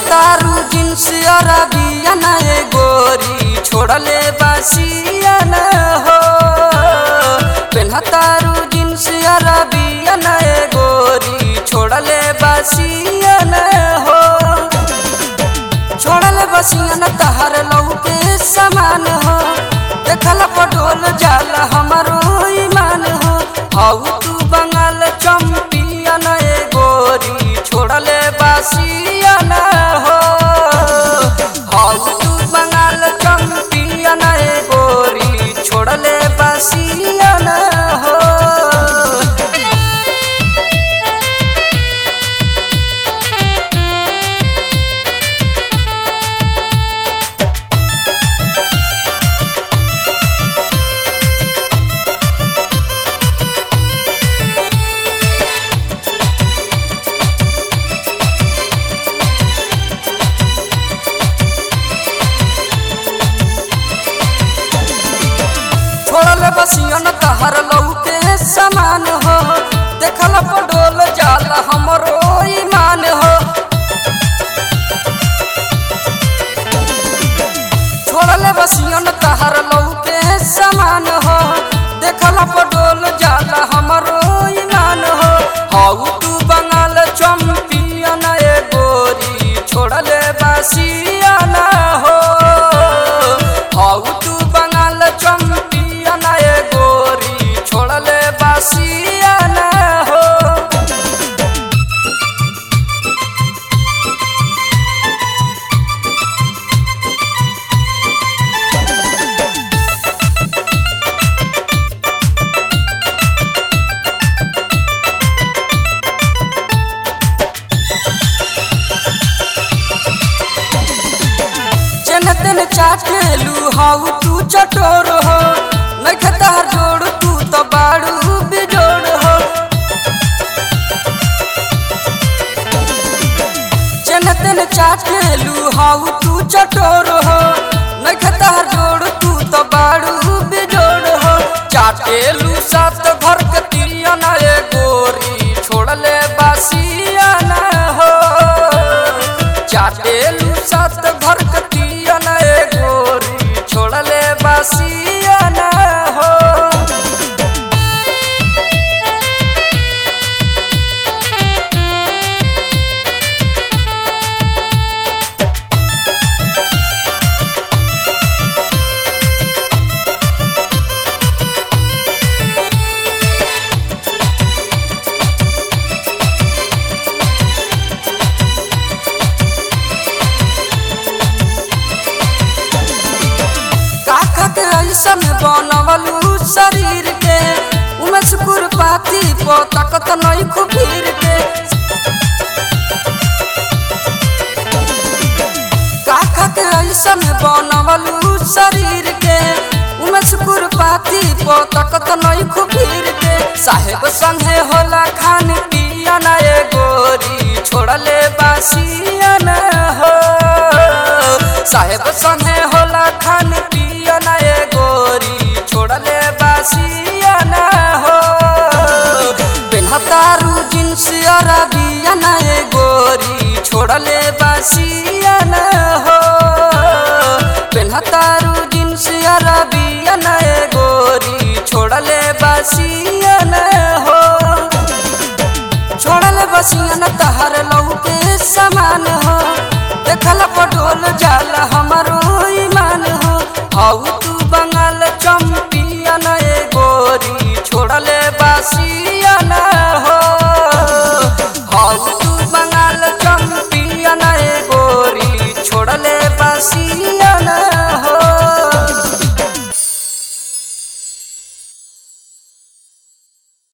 पेन्हतारू jeans Arabia न ए गोरी छोड़ले बासिया न हो पेन्हतारू जींस अरबिया न ए गोरी छोड़ले बासिया न हो छोड़ले बसिया न तहर लौके समान हो देखल पटोल जाल हमारो ईमान हो आउ तू बंगाल चंपियन ए गोरी छोड़ले बासिया न हो आउ तू बंगाल चंपियन ए गोरी छोड़ले बासिया न हो छोड़ल बसियन तहर लौके समान हो देखल पडोल जाल हमरो ईमान हो छोड़ल बसियन तहर लौके समान हो देखल पडोल जाल हमरो ईमान हो हाउ तू बंगाल चंपियन ए गोरी छोड़ले बसियन हो हाउ तू बंगाल चंपियन ए गोरी छोड़ले बसियन हो चन तेन चाटेलू हाउ तू चटोर हो नख तहर जोड़ तू तो बाड़ू बिजोड़ हो चन तेन चाटेलू हाउ तू चटोर हो नख तहर जोड़ तू तो बाड़ू बिजोड़ हो चाटेलू सात घर के तिरिया ना ए गोरी छोड़ले बासिया ना हो चाटेलू सात घर कतिया न ए गोरी छोड़ले बासिया न हो काका के ऐसन बनवलू शरीर के उमे सुकुर पाती पो तकत नहीं खुबीर के काका के ऐसन बनवलू शरीर के उमे सुकुर पाती पो तकत नहीं खुबीर के साहेब संगे होला खान पियन ए गोरी छोड़ले बासियन हो साहेब संगे होला खान पियन ए गोरी छोड़ले बासियन हो पेन्हतारू जींस अरबियन ए गोरी छोड़ले बासियन हो पेन्हतारू जींस अरबियन ए गोरी छोड़ले बासियन हो छोड़ल बसियन तहर लौके समान हो देखल पटोल जाल हम